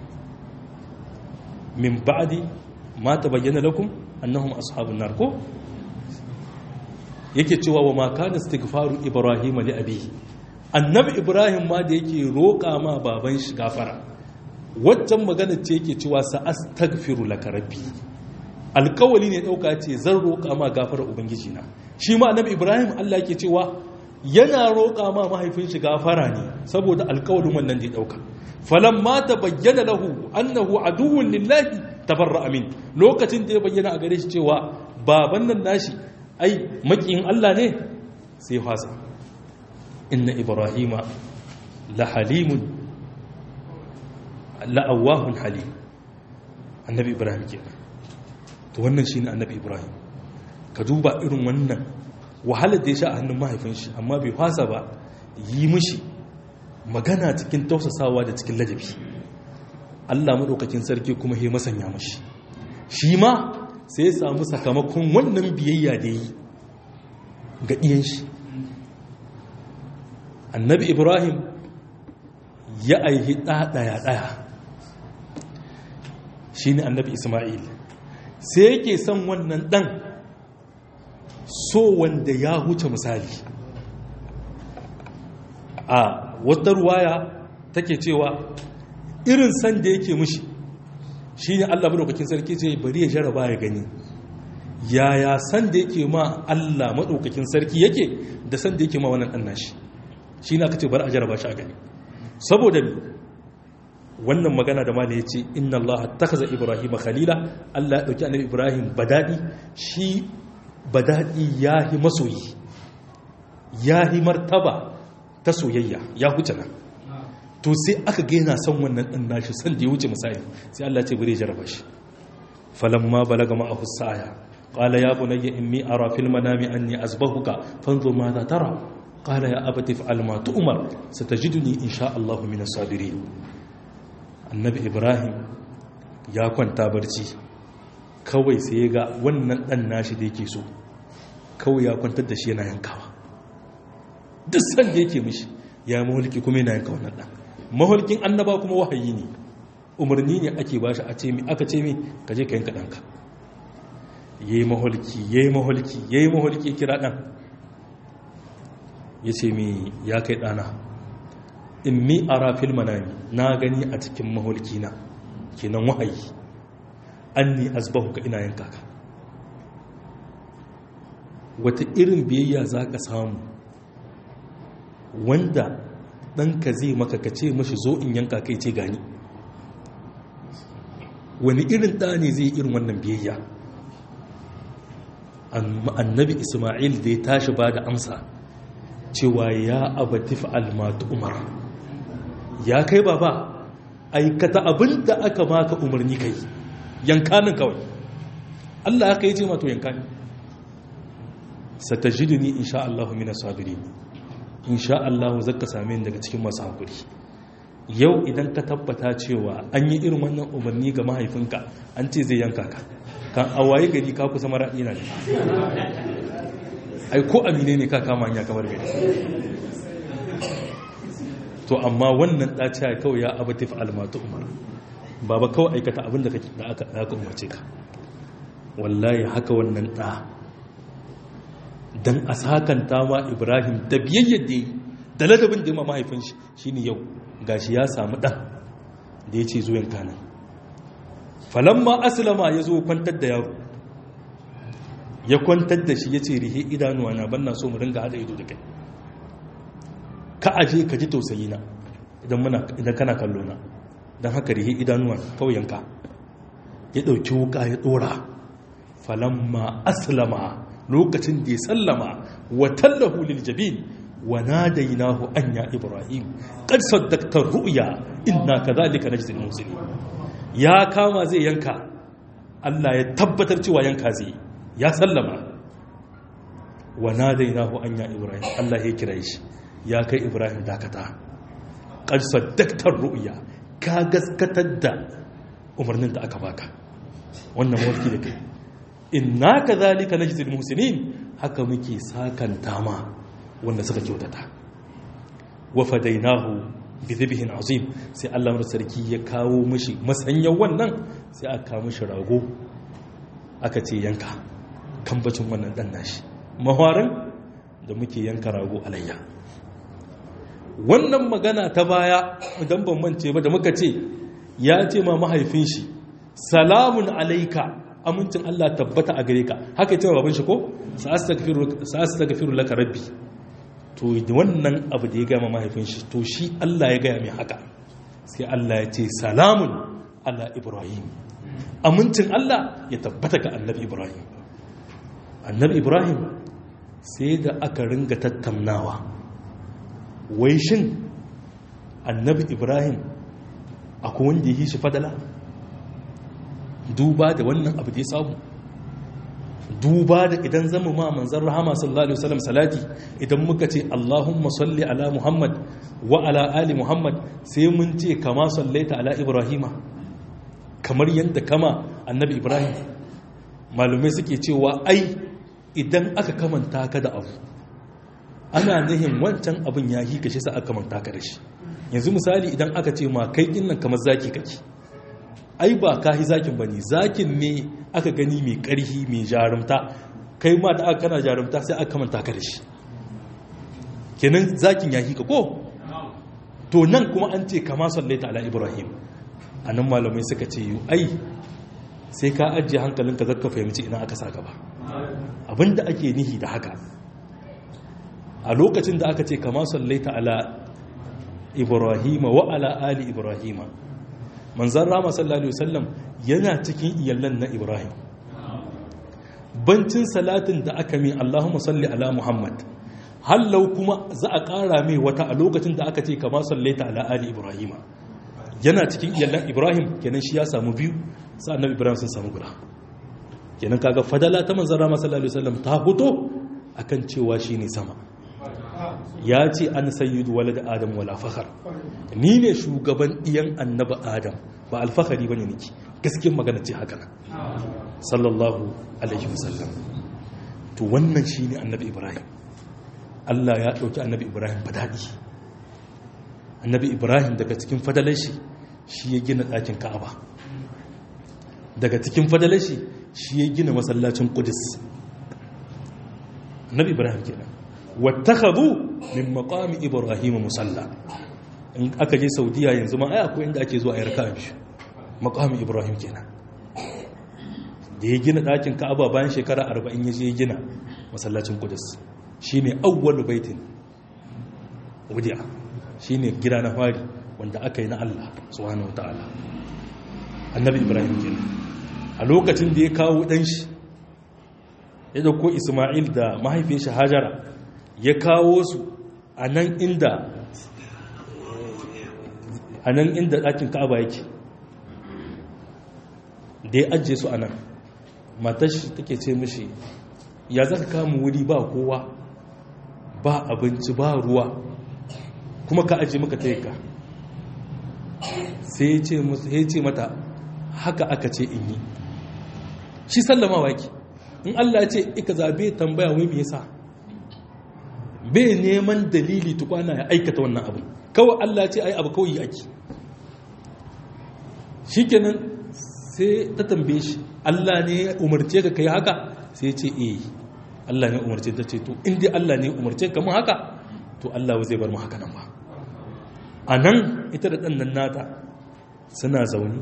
min ba'di ma tabayyana lakum annahum ashabun nar ko yake cewa wa ma kana istighfaru ibrahim li abihi annabi ibrahim ma da yake roƙa ma baban shi gafara waccan magana ce yake cewa sa astaghfiru laka rabbi alkawali ne dauka ce zan roƙa ma gafara ubangiji na shi ma annabi ibrahim Allah yake cewa yana roƙa ma mahaifin shi gafara ne saboda alkawalin wannan da ya dauka falamma tabayyana lahu annahu aduwwun lillahi tabarra amin lokacin da ya bayyana a gare shi cewa baban nan nashi ai makiyin Allah ne sai fasa inna ibrahima la halimun la awahun halim annabi ibrahim kenan to wannan shine annabi ibrahim ka duba irin wannan wahalar da ya sha a hannun mahaifin shi amma bai fasa ba yi mishi magana cikin tausasawa da cikin ladabi Allah madaukakin sarki kuma ya masanya mashi shi ma sai ya samu sakamakon wannan biyayya da yi ga ɗiyan shi annabi ibrahim ya aihi ɗaya-ɗaya shi ne annabi ismail sai yake son wannan ɗan so wanda ya huce misali a wata ruwaya take cewa irin san da yake mushi shi ne allah maɗaukakin sarki ce bari ya jaraba ya gani yaya san da yake ma allah maɗaukakin sarki yake da san da yake ma wannan ɗan nashi shi na ka ce bari a jaraba shi a gani saboda wannan magana da mala ya ce inna allah ta kaza ibrahim khalila allah ya ɗauki annabi ibrahim badadi shi badadi ya yi masoyi ya yi martaba ta soyayya ya huce nan to sai aka gaina son wannan ɗan nashi san da ya wuce misali sai Allah ce bari jaraba shi falamma balaga ma'ahu sa'aya qala ya bunayya inni ara fil manami anni azbahuka fanzur ma za tara qala ya abati fa'al ma tu'mar satajiduni insha Allah min as-sabirin annabi ibrahim ya kwanta barci kawai sai ya ga wannan ɗan nashi da yake so kawai ya kwantar da shi yana yankawa duk san da yake mishi ya mahulki kuma yana yanka wannan ɗan mahulkin annaba kuma wahayi ne umarni ne ake bashi a ce mi aka ce mi ka je ka yanka ɗanka yayi mahulki yayi mahulki yayi mahulki kira ɗan ya ce mi ya kai ɗana in mi ara fil manami na gani a cikin mahulki na kenan wahayi anni azbahu ka ina yanka ka wata irin biyayya za ka samu wanda ɗanka zai maka ka ce mashi zo in yanka kai ce gani wani irin ɗa ne zai irin wannan biyayya annabi ismail da ya tashi ba da amsa cewa ya abatif almatu umar ya kai baba aikata abin da aka maka umarni kai yankanin kawai Allah aka yi ce mato yankani satajiduni insha Allah mina sabiri insha Allah zaka same ni daga cikin masu hakuri yau idan ka tabbata cewa an yi irin wannan umarni ga mahaifinka an ce zai yanka ka kan awaye gari ka kusa mara ina ne ai ko amine ne ka kama hanya kamar gari to amma wannan ɗaciya kawai ya abatif almatu umar baba kawai aikata abin da aka umarce ka wallahi haka wannan ɗa don a sakanta ma ibrahim da biyayyar da yi da ladabin da ya ma mahaifin shi shine yau gashi ya samu ɗan da ya ce zuwan kanan falamma aslama ya zo kwantar da yaro ya kwantar da shi ya ce rihe idanuwa na banna so mu ringa haɗa ido da kai ka aje ka ji tausayi na idan kana kallo na don haka rihe idanuwa kawai yanka ya ɗauki wuka ya ɗora falamma aslama lokacin da ya sallama wa tallahu lil jabin wa nadainahu an ya ibrahim qad saddaqta ru'ya inna kadhalika najzi al muslimin ya kama zai yanka Allah ya tabbatar cewa yanka zai ya sallama wa nadainahu an ya ibrahim Allah ya kira shi ya kai ibrahim dakata qad saddaqta ru'ya ka gaskatar da umarnin da aka baka wannan mawarki da kai inna kadhalika najzi al muslimin haka muke sakanta ma wanda suka kyautata wa fadainahu bi dhibhin azim sai Allah mar sarki ya kawo mishi masanyan wannan sai aka kawo mishi rago aka ce yanka kambacin wannan dan nashi maharin da muke yanka rago alayya wannan magana ta baya idan ban mance ba da muka ce ya ce ma mahaifin shi salamun alaika amincin Allah tabbata a gare ka haka ya ce baban shi ko sa'astaghfiru laka rabbi to wannan abu da ya gama mahaifin shi to shi Allah ya gaya mai haka sai Allah ya ce salamun ala ibrahim amincin Allah ya tabbata ga annabi ibrahim annabi ibrahim sai da aka ringa tattaunawa wai shin annabi ibrahim akwai wanda ya yi shi fadala duba da wannan abu da ya samu duba da idan zama ma manzan rahama sallallahu alaihi wasallam salati idan muka ce Allahumma salli ala Muhammad wa ala ali Muhammad sai mun ce kama sallaita ala Ibrahima kamar yadda kama annabi Ibrahim malumai suke cewa ai idan aka kamanta ka da abu ana nihin wancan abin ya yi kashe sa aka kamanta ka da shi yanzu misali idan aka ce ma kai nan kamar zaki kake ai ba ka yi zakin ba ne zakin ne aka gani mai ƙarfi mai jarumta kai ma da aka kana jarumta sai aka manta ka da shi kenan zakin ya hika ko to nan kuma an ce kama sallaita ala ibrahim a nan malamai suka ce yi ai sai ka ajiye hankalinka zaka fahimci ina aka sa gaba abinda ake nihi da haka a lokacin da aka ce kama sallaita ala ibrahima wa ala ali ibrahima manzan rama sallallahu alaihi wasallam yana cikin iyalan na ibrahim bancin salatin da aka mi allahumma salli ala muhammad hallau kuma za a ƙara mai wata a lokacin da aka ce kama sallaita ala ali ibrahima yana cikin iyalan ibrahim kenan shi ya samu biyu sa'annan ibrahim sun samu guda kenan kaga fadala ta manzan rama sallallahu alaihi wasallam ta fito akan cewa shine sama ya ce an sayyidu walad adam wala fakhar ni ne shugaban iyan annaba adam ba alfahari bane niki gaskiyar magana ce haka nan sallallahu alaihi wasallam to wannan shine annabi ibrahim Allah ya dauki annabi ibrahim fadadi annabi ibrahim daga cikin fadalar shi shi ya gina ɗakin ka'aba daga cikin fadalar shi shi ya gina masallacin qudus annabi ibrahim kenan wattakhadhu min maqami ibrahim musalla in aka je saudiya yanzu ma ai akwai inda ake zuwa a yarka biyu maqami ibrahim kenan da ya gina dakin ka'aba bayan shekara 40 ya je ya gina masallacin qudus shine awwalu baitin wudi'a shine gida na fari wanda aka yi na Allah subhanahu wataala annabi ibrahim kenan a lokacin da ya kawo dan shi ya dauko isma'il da mahaifin shi hajara ya kawo su a nan inda a nan inda ɗakin ka'aba yake da ya ajiye su a nan matashi take ce mishi ya za ka kama wuri ba kowa ba abinci ba ruwa kuma ka ajiye maka ta ka sai ya ce mata haka aka ce in yi shi sallama waki in Allah ce ika zabe tambaya wai me yasa bai neman dalili tukwana ya aikata wannan abu kawai Allah ce ai abu kawai ake shikenan sai ta tambaye shi Allah ne ya umarce ka kai haka sai ce eh Allah ne umarce ta ce to in dai Allah ne umarce ka mu haka to Allah zai bar mu haka nan ba a nan ita da ɗannan nata suna zaune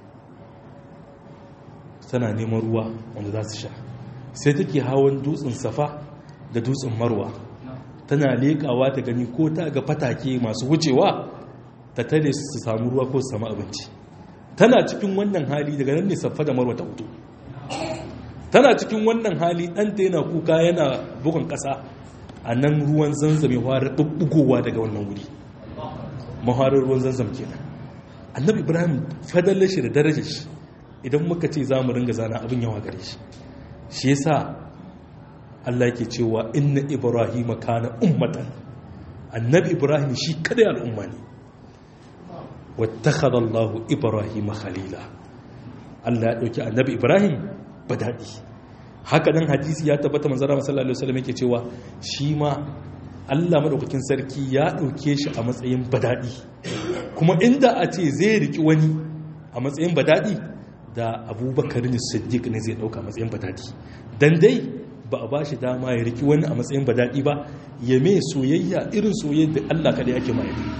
tana neman ruwa wanda za su sha sai take hawan dutsen safa da dutsen marwa tana leƙawa ta gani ko ta ga fatake masu wucewa ta tare su samu ruwa ko su samu abinci tana cikin wannan hali daga nan ne safa da marwa ta hutu tana cikin wannan hali ɗanta yana kuka yana bugun ƙasa a nan ruwan zanzam ya fara ɓuɓɓugowa daga wannan wuri maharar ruwan zanzam kenan annabi ibrahim fadalar shi da darajar shi idan muka ce za mu ringa zana abin yawa gare shi shi yasa Allah yake cewa inna ibrahim kana ummatan annabi ibrahim shi kada al'umma ne wattakhadha Allah ibrahim khalila Allah ya dauki annabi ibrahim badadi haka nan hadisi ya tabbata manzara sallallahu alaihi wasallam yake cewa shi ma Allah madaukakin sarki ya dauke shi a matsayin badadi kuma inda a ce zai riki wani a matsayin badadi da abubakar ne siddiq ne zai dauka matsayin badadi dan dai ba a ba shi dama ya riki wani a matsayin badadi ba ya mai soyayya irin soyayya da Allah kada yake ma yadda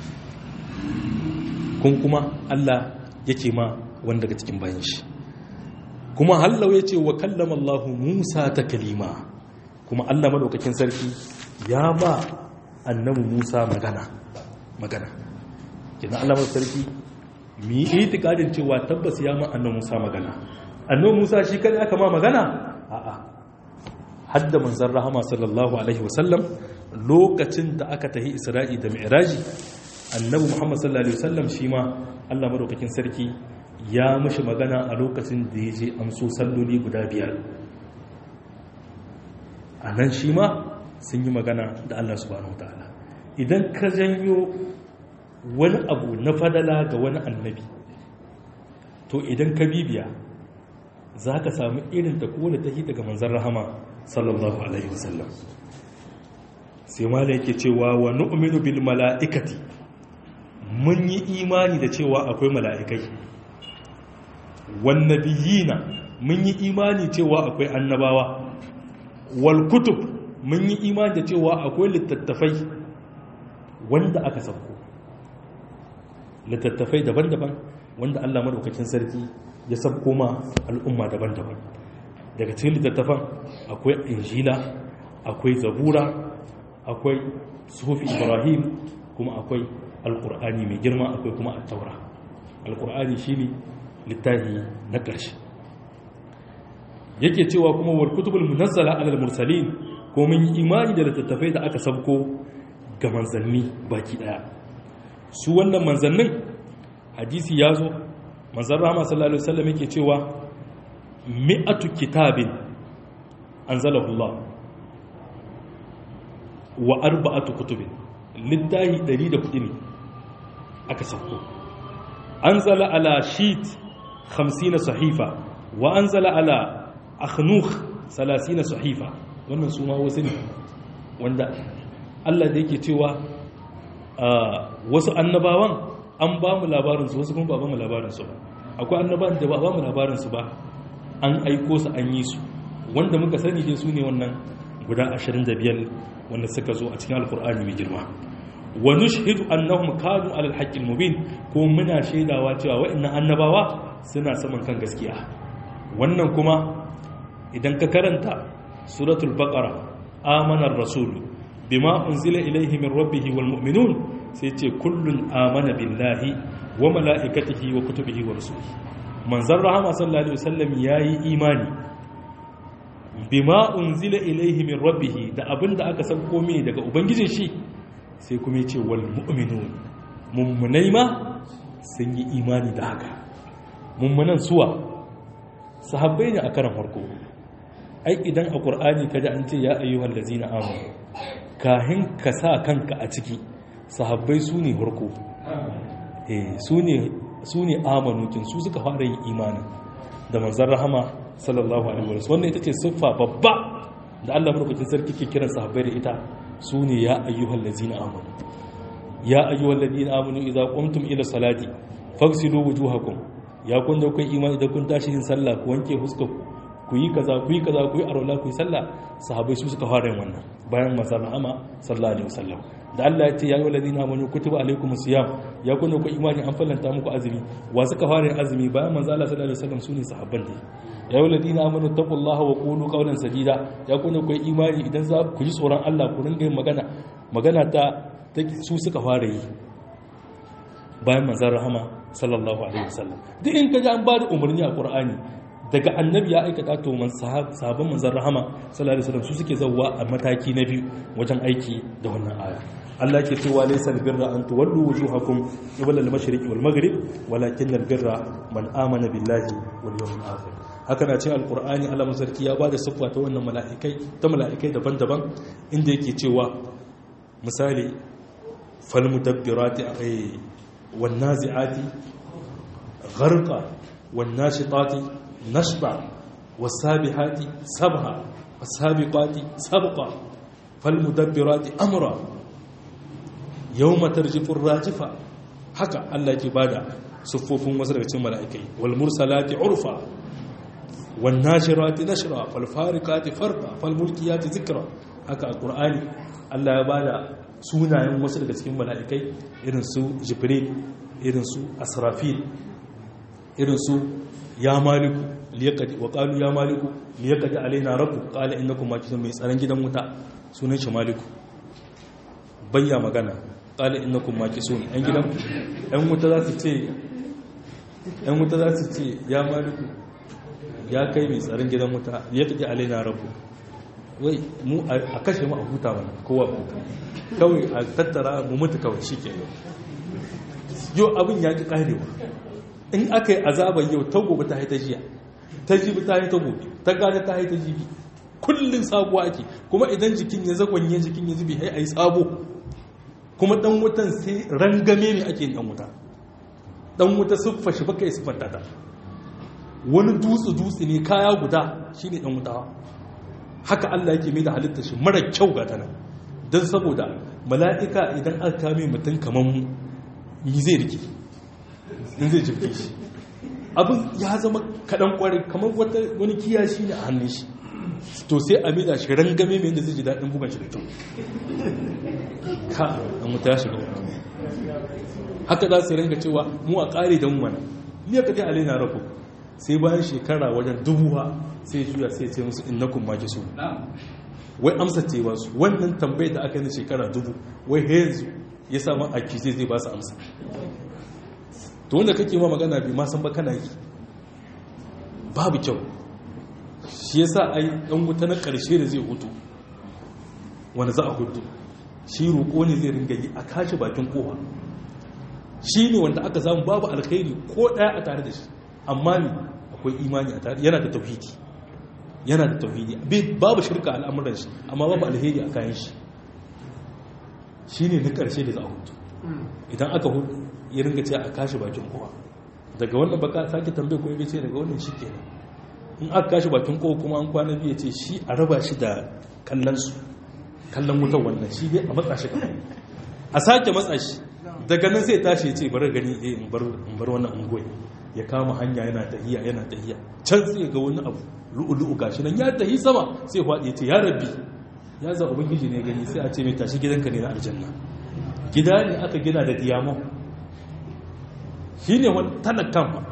kun kuma Allah yake ma wanda daga cikin bayan shi kuma hallau ya ce wa kallama Allah Musa ta kalima kuma Allah madaukakin sarki ya ba annabi Musa magana magana kina Allah madaukakin sarki mu yi itikadin cewa tabbas ya ma annabi Musa magana annabi Musa shi kada aka ma magana a'a hadda manzon rahama sallallahu alaihi wasallam lokacin da aka tahi Isra'i da Mi'raji annabi Muhammad sallallahu alaihi wasallam shi ma Allah madaukakin sarki ya mashi magana a lokacin da ya je amso salloli guda biyar a nan shi ma sun yi magana da Allah subhanahu wa ta'ala idan ka janyo wani abu na fadala ga wani annabi to idan ka bibiya za ka samu irin ta kowane ta daga manzan rahama sallallahu alaihi wasallam sai mala yake cewa wa nu'minu bil mala'ikati mun yi imani da cewa akwai mala'ikai wan nabiyina mun yi imani cewa akwai annabawa wal kutub mun yi imani da cewa akwai littattafai wanda aka sauko littattafai daban-daban wanda Allah madaukakin sarki ya sabko ma al'umma daban-daban daga cikin littattafan akwai injila akwai zabura akwai sufi ibrahim kuma akwai alkur'ani mai girma akwai kuma attaura alkur'ani shine littafi na ƙarshe yake cewa kuma wal kutubul munazzala alal mursalin ko mun yi imani da littattafai da aka sabko ga manzanni baki daya su wannan manzannin hadisi ya zo manzan rahama sallallahu alaihi wasallam yake cewa mi'atu kitabin anzalahu Allah wa arba'atu kutubin littahi 104 ne aka sauko anzala ala shit 50 sahifa wa anzala ala akhnukh 30 sahifa wannan su ma wasu ne wanda Allah da yake cewa wasu annabawan an ba mu labarinsu wasu kuma ba ba mu labarinsu ba akwai annabawan da ba ba mu labarinsu ba an aiko su an yi su wanda muka sani dai su ne wannan guda 25 wanda suka zo a cikin alkur'ani mai girma wa nushhidu annahum kanu alal haqqil mubin ko muna shaidawa cewa wa'annan annabawa suna saman kan gaskiya wannan kuma idan ka karanta suratul baqara amana ar-rasul bima unzila ilayhi min rabbih wal mu'minun sai ce kullun amana billahi wa mala'ikatihi wa kutubihi wa rusulihi manzon rahama sallallahu alaihi wasallam yayi imani bima unzila ilayhi min rabbih da abinda aka sauko mai daga ubangijin shi sai kuma yace wal mu'minun mummunai ma sun yi imani da haka mummunan suwa sahabbai ne a karan farko ai idan a ƙur'ani ka ji an ce ya ayyuhal lazina amanu kahin ka sa kanka a ciki sahabbai su ne farko su ne amanukin su suka fara yin imanin da manzan rahama sallallahu alaihi wasallam wannan ita ce siffa babba da Allah madaukakin sarki ke kiran sahabbai da ita su ne ya ayyuhal ladzina amanu ya ayyuhal ladzina amanu idza qumtum ila salati faghsilu wujuhakum ya kun da kai imani da kun tashi yin sallah ku wanke fuskar ku yi kaza ku yi kaza ku yi arwala ku yi sallah sahabbai su suka fara yin wannan bayan manzan rahama sallallahu alaihi wasallam da Allah ya ce ya yi walazina amanu kutiba alaikum siyam ya kunna ku imani an fallanta muku azumi wa suka fara yin azumi bayan manzo Allah sallallahu alaihi wasallam sune sahabban da ya yi walazina amanu taqullaha wa qulu qawlan sadida ya kunna ku imani idan za ku ji tsoron Allah ku ringa yin magana magana ta su suka fara yi bayan manzo rahama sallallahu alaihi wasallam duk in ka ji an ba da umarni a Qur'ani daga annabi ya aikata to man sahabban manzon rahama sallallahu alaihi wasallam su suke zawwa a mataki na biyu wajen aiki da wannan aya Allah ke cewa laysa albirra an tuwallu wujuhakum qibla al-mashriq wal maghrib walakin albirra man amana billahi wal yawmil akhir haka na cikin alqur'ani Allah masarki ya bada siffa ta wannan mala'ikai ta mala'ikai daban-daban inda yake cewa misali fal mudabbirati wan nazi'ati gharqa wan nashitati نشطا والسابحات سبها والسابقات سبقا فالمدبرات أمرا يوم ترجف الراجفة حكى الله كبادا صفوف وزرق ملائكي والمرسلات عرفا والناشرات نشرا فالفارقات فرقا فالملكيات ذكرا حكى القرآن الله يبادا sunayen wasu daga cikin mala'ikai irin su jibril irin su asrafil irin su ya maliku liyakadi wa qalu ya maliku liyakadi alaina rabbu qala innakum makithun mai tsaron gidan wuta sunan shi maliku bayya magana qala innakum makithun ɗan gidan ɗan wuta za su ce ɗan wuta za su ce ya maliku ya kai mai tsaron gidan wuta liyakadi alaina rabbu wai mu a kashe mu a huta mana kowa huta kawai a tattara mu mutu kawai shikenan yau abin ya ki karewa in aka yi azabar yau ta gobe ta haita jiya ta jibi ta haita gobe ta gane ta haita jibi kullum sabuwa ake kuma idan jikin ya zagonye jikin ya zubi hai a yi sabo kuma dan wutan sai rangame ne ake dan wuta dan wuta siffa shi baka yi siffanta ta wani dutse dutse ne kaya guda shine dan wuta haka Allah yake mai da halittar shi mara kyau ga tana don saboda mala'ika idan aka kame mutum kamar mu yi zai rike in zai jirge shi abin ya zama kaɗan ƙwarai kamar wani kiyashi ne a hannun shi to sai a mida shi rangame mai yadda zai ji daɗin bugan shi da kyau ka an mutu ya shiga haka za su ranga cewa mu a ƙare da mu mana ni ka kai alaina rafu sai bayan shekara wajen dubuwa sai juya sai ce musu innakun ma ki so wai amsa ce ba su wannan tambayar da aka yi na shekara dubu wai yanzu ya samu aki zai zai ba su amsa to wanda kake ma magana bi ma san ba kana yi babu kyau shi yasa ai dan wuta na karshe da zai hutu wanda za a hutu shi roƙo ne zai ringa yi a kashi bakin kowa shi ne wanda aka samu babu alkhairi ko ɗaya a tare da shi amma ne akwai imani a tare yana da tauhidi yana da tauhidi babu shirka al'amuran shi amma babu alheri a kayan shi shi ne na ƙarshe da za a hutu idan aka hutu ya ringa ce a kashi bakin kowa daga wannan baka sake tambaye ko ya ce daga wannan shi kenan in aka kashi bakin kowa kuma an kwana biyu ce shi a raba shi da kallon su kallon wutar wannan shi dai a matsa shi kamar a sake matsa shi daga nan sai tashi ya ce bari gani eh in bar wannan ungoyi ya kama hanya yana tahiya yana tahiya can sai ga wani abu lu'ulu'u gashi nan ya tahi sama sai faɗi ya ce ya rabbi ya za ubangiji ne gani sai a ce mai tashi gidanka ne na aljanna gida ne aka gina da diamond shi ne wani talakan ba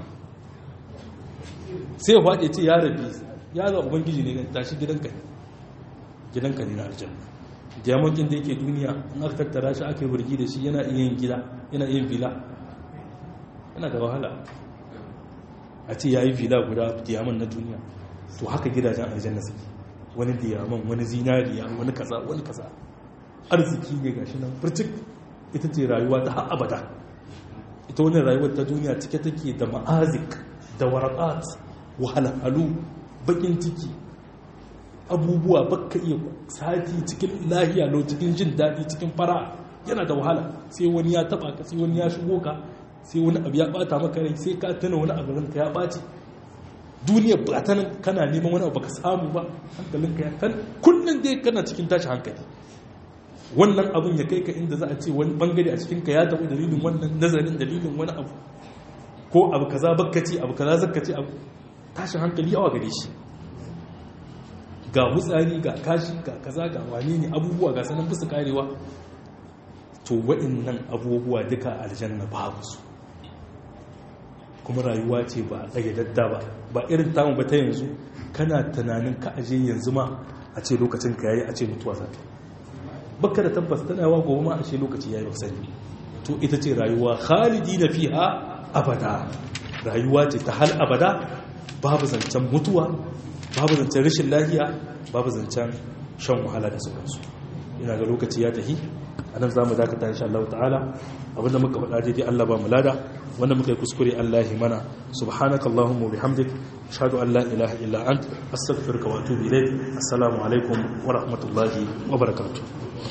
sai faɗi ya ce ya rabbi ya za ubangiji ne gani tashi gidanka ne gidanka ne na aljanna diamond ɗin da yake duniya in aka tattara shi aka yi burgi da shi yana iya yin gida yana iya yin villa yana da wahala a ce ya yi fila guda diyaman na duniya to haka gidajen aljanna suke wani diyaman wani zinariya wani kaza wani kaza arziki ne gashi nan furcik ita ce rayuwa ta har abada ita wani rayuwar ta duniya cike take da ma'azik da warakat wahalhalu bakin ciki abubuwa baka iya sati cikin lahiya lau cikin jin daɗi cikin fara yana da wahala sai wani ya taba ka sai wani ya shigo ka sai wani abu ya bata maka rai sai ka tana wani abu ranka ya ɓaci duniya ba ta nan kana neman wani abu ka samu ba hankalinka ya kan kullum dai kana cikin tashi hankali wannan abun ya kai ka inda za a ce wani bangare a cikinka ya taɓa dalilin wannan nazarin dalilin wani abu ko abu kaza bakkaci abu kaza zakkaci abu tashin hankali yawa gare shi ga wutsari ga kashi ga kaza ga wani ne abubuwa ga sanan bisa karewa to waɗannan abubuwa duka aljanna babu su kuma rayuwa ce ba a tsage dadda ba ba irin tamu ba ta yanzu kana tunanin ka aje yanzu ma a ce lokacin ka yayi a ce mutuwa za ta baka da tabbas tana yawa gobe ma a ce lokaci yayi wasani to ita ce rayuwa khalidi na fiha abada rayuwa ce ta hal abada babu zancen mutuwa babu zancen rashin lafiya babu zancen shan wahala da sauransu ina ga lokaci ya tafi a nan za mu dakata insha Allah ta'ala abinda muka faɗa daidai Allah ba mu lada wanda muka yi kuskure Allah ya mana subhanaka allahumma bihamdik ashhadu an la ilaha illa ant astaghfiruka wa atubu ilayk assalamu alaikum wa rahmatullahi wa barakatuh